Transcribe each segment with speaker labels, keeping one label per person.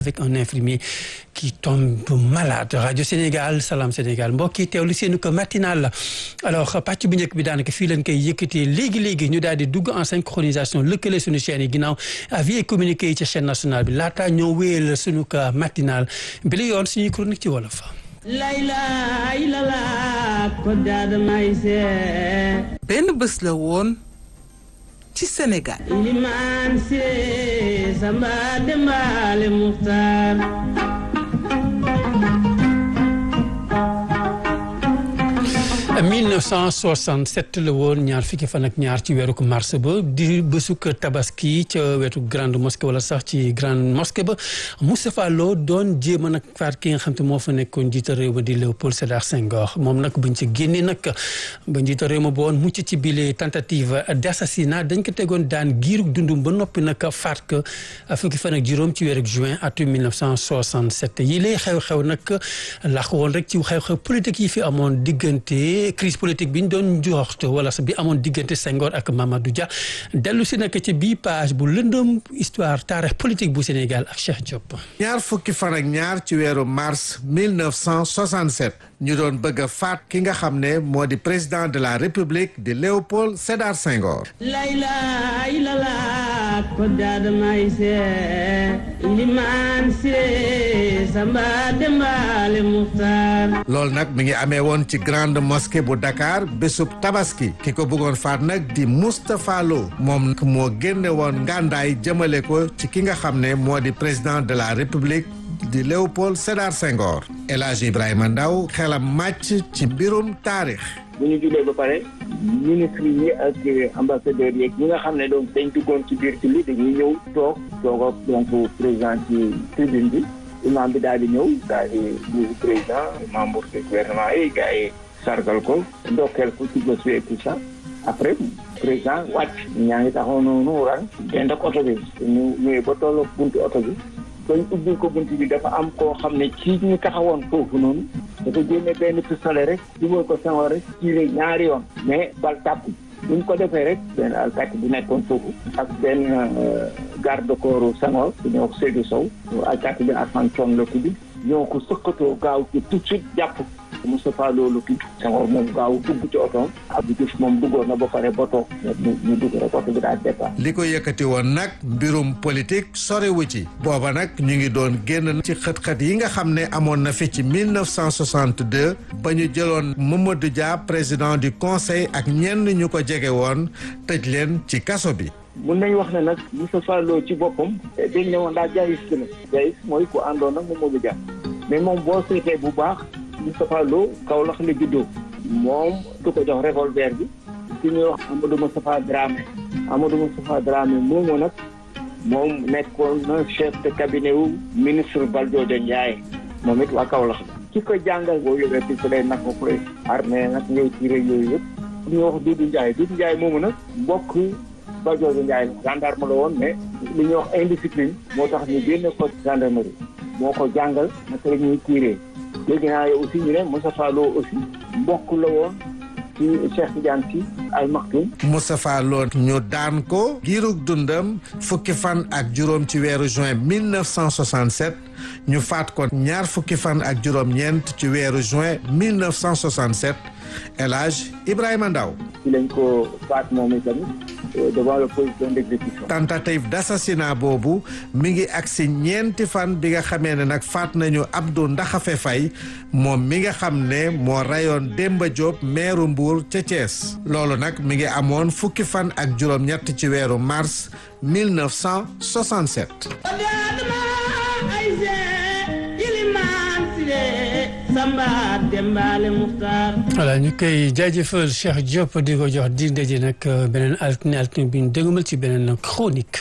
Speaker 1: avec un infirmier qui tombe malade rajo Sénégal Salam Sénégal mbokk yi teewlu seenu ko matinal la alors pàcc bu njëkk bi daanaka fii lañ koy yëkkatee léegi léegi ñu daal di dugg en synchronisation lëkkale suñu chaîne yi ginnaaw avis et communiqué yi ca chaîne nationale bi laataa ñoo wéyal suñu ko matinal bi la yoon suñuy chronique ci wolof.
Speaker 2: layla ilala ko daada may see
Speaker 3: benn bés la woon ci Sénégal
Speaker 2: ilimaan see samba dembaale muxtaar
Speaker 1: 1967 la woon ñaar fukki fan ak ñaar ci weeru mars ba di bésuk tabaski ca wetu grande mosquée wala sax ci grande mosquée ba Moustapha Lo doon jéem a nag faat ki nga xam te moo fa nekkoon njiital réew ma di Léopold Sédar Senghor moom nag buñ ci génnee nag ba njiital réew ma ba woon mucc ci bile tentative d'assassinat dañ ko tegoon daan giirug dundum ba noppi nag faat ko fukki fan ak juróom ci weeru juin atum 1967 yi lay xew-xew nag laax woon rek ci xew-xew politique yi fi amoon diggante crise politique bi ñu doon joxte wala sa bi amoon diggante Senghor ak Mamadou Dia dellu si nag ci bii page bu lëndëm histoire taarix politique bu Sénégal ak Cheikh Diop.
Speaker 4: ñaar fukki fan ak ñaar ci weeru mars 1967 ñu doon bëgg a faat ki nga xam ne moo di président de la république di Léopold Sédar Senghor.
Speaker 2: layla ilala ko daada may see ilimaan see samba dembaale muxtaar
Speaker 4: loolu nag mi ngi amee woon ci grande mosquée bu Dakar bésub tabaski ki ko bëggoon faat nag di Moustapha Lo moom nag moo génne woon ngàndaay jëmale ko ci ki nga xam ne moo di président de la république di Léopold Sédar Senghor El Hadj Ibrahima Ndaw xelam màcc ci mbirum taarix
Speaker 5: bu ñu julee ba pare ministre yi ak ambassadeurs yeeg ñi nga xam ne donc dañ duggoon ci biir ci li dañuy ñëw toog toog ak donc président ci tribune bi imam bi daal di ñëw daal di nuyu président membre du gouvernement yi gars yi sargal ko ndokkeel ko ci bés bi et tout ça après président wàcc ñaa ngi taxaw noonu rang dend ak oto bi ñu ñëwee ba tolloog buntu oto bi bañ ubbil ko bunt bi dafa am koo xam ne ci ñu taxawoon foofu noonu dafa génne benn pistolet rek dugal ko Senghor rek tiré ñaari yoon mais bal tàpp buñ ko defee rek benn alkaati bi nekkoon foofu ak benn garde corps Senghor bu ñoo ko Seydou Sow alkaati bi Assane Thion la tudd ñoo ko sëkkatoo gaaw ci tout de suite jàpp Moustapha Lo la tudd Senghor moom gaaw dugg ci otoom Abdou Diouf moom duggoon na ba pare ba toog ñu ñu dugg rek oto bi daal départ
Speaker 4: li ko yëkkati woon nag mbirum politique sorewu ci booba nag ñu ngi doon génn ci xët-xët yi nga xam ne amoon na fi ci 1962 ba ñu jëloon Mamadou Dia président du conseil ak ñenn ñu ko jege woon tëj leen ci kaso bi
Speaker 5: mun nañu wax ne nag Moustapha Lo ci boppam dañ ne woon daa jaayis la jaayis mooy ku àndoon nag Mamadou Dia mais moom boo seetee bu baax Moustapha Lo Kaolack la juddoo moom du ko jox revolver bi ki ñuy wax Amadou Moustapha Dramé Amadou Moustapha Dramé moomu nag moom nekkoon na chef de cabinet wu ministre Valdiodio Ndiaye moom it waa Kaolack la ki ko jàngal boo yoree pistolet nag ko koy armée nag ngay tiré yooyu yëpp ku ñuy wax Doudou Ndiaye Doudou Ndiaye moomu nag mbokk Valdiodio Ndiaye gendarme la woon mais li ñuy wax indiscipline moo tax ñu génne ko gendarmerie moo ko jàngal naka la ñuy tiré léegi naa yow aussi ñu ne Moustapha Lo aussi mbokk la woon ci Cheikh Tidiane Sy Al Maktoum
Speaker 4: Moustapha Lo ñu daan ko giirug dundam fukki fan ak juróom ci weeru juin 1967 ñu faat ko ñaar fukki fan ak juróom-ñeent ci weeru juin 1967 El Hadj Ibrahima Ndaw
Speaker 5: ci lañ ko faat moom itamit devant le position d'exécution
Speaker 4: tentative d'assassinat boobu mi ngi agsi ñeenti fan bi nga xamee ne nag faat nañu Abdou Ndaxafe Faye moom mi nga xam ne moo rayoon Demba Diop meeru Mbour ca Thiès loolu nag mi ngi amoon fukki fan ak juróom-ñett ci weeru mars 1967
Speaker 1: voilà ñu koy jaajëfal Cheikh Diop di ko jox di ndaje nag beneen altine altine bi ñu déglumal ci beneen chronique.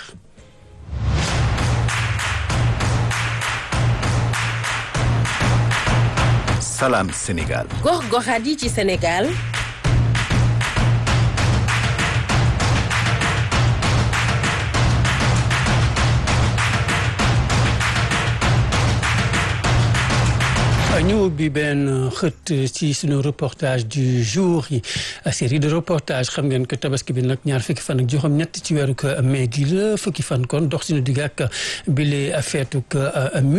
Speaker 6: Salam Sénégal.
Speaker 7: gox-goxaat yi ci Sénégal.
Speaker 1: ñu ubbi benn xët ci suñu reportage du jour yi série de reportage xam ngeen que tabaski bi nag ñaar fukki fan ak juróom ñett ci weeru mai gi la fukki fan kon dox suñu digg ak bile feetuk